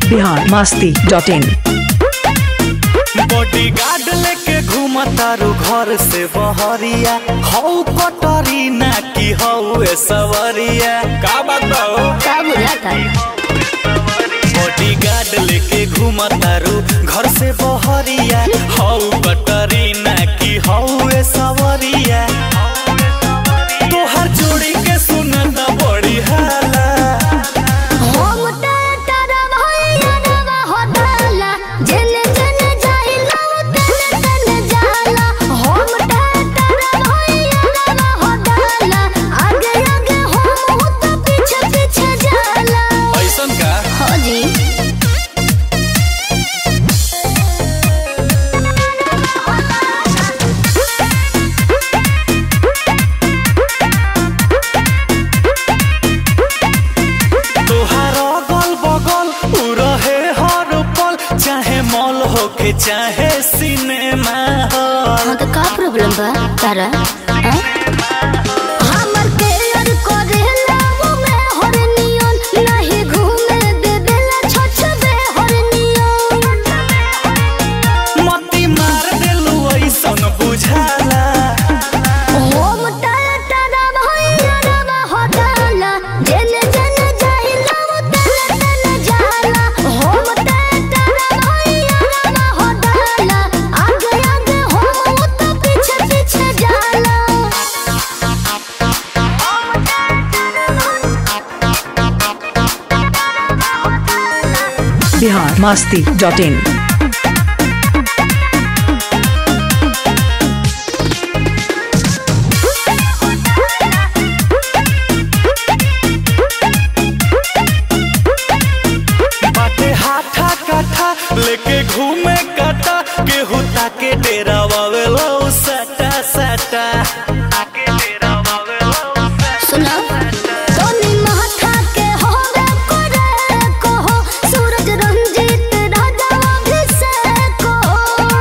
Bihar Masti dot in bodyguard लेके घूमतारू घर से बहरिया हौ कटरी ना की हौ ए सवरिया का बात बा हो? का बुझाता बॉडी गार्ड लेके घूमतारू घर से बहरिया हौ कटरी ना की हौ ए सवरिया तोहर जोड़ी के सुनता बड़ी हाला हम टाटा भैया रवा होताला जने जने जाइला तने तने जाला हम टाटा भैया रवा होताला आगे आगे हम तो पीछे पीछे जाला ऐसन का हो जी तोहार अगल बगल उ रहे हर पल चाहे मॉल होके चाहे सिनेमा हॉल हाँ तो का प्रॉब्लम बा तारा हाँ? हमर केयर करेला वो में हरनियन नहीं घूमे देबेला छछबे हरनियन मती मार देलू ऐसन बुझाला हम टाटा भैया रवा होताला जेने जेने जाइला वो तने तने जाला हम टाटा भैया रवा होताला आगे आगे हम तो पीछे पीछे जाला बिहार मस्ती डॉट इन बाटे हाथा काठा लेके घूमे काटा केहू ताके डेरा वावेलो सटा सटा ताके डेरा वावेलो सुना तोनी माथा के होवे करे कहो सूरज रंजीत राजा अभिषेक कहो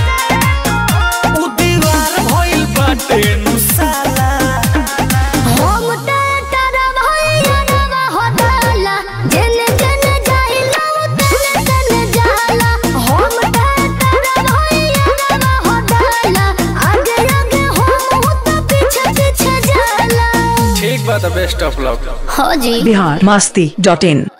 उ दीवार भइल बाटे नुसाला हम टाटा भैया रवा होताला जेने जेने जाइला तने तने जाला हम टाटा भैया रवा होताला आगे आगे हम तो पीछे पीछे जाला ठीक बा द बेस्ट ऑफ लक हो जी बिहार मस्ती डॉट इन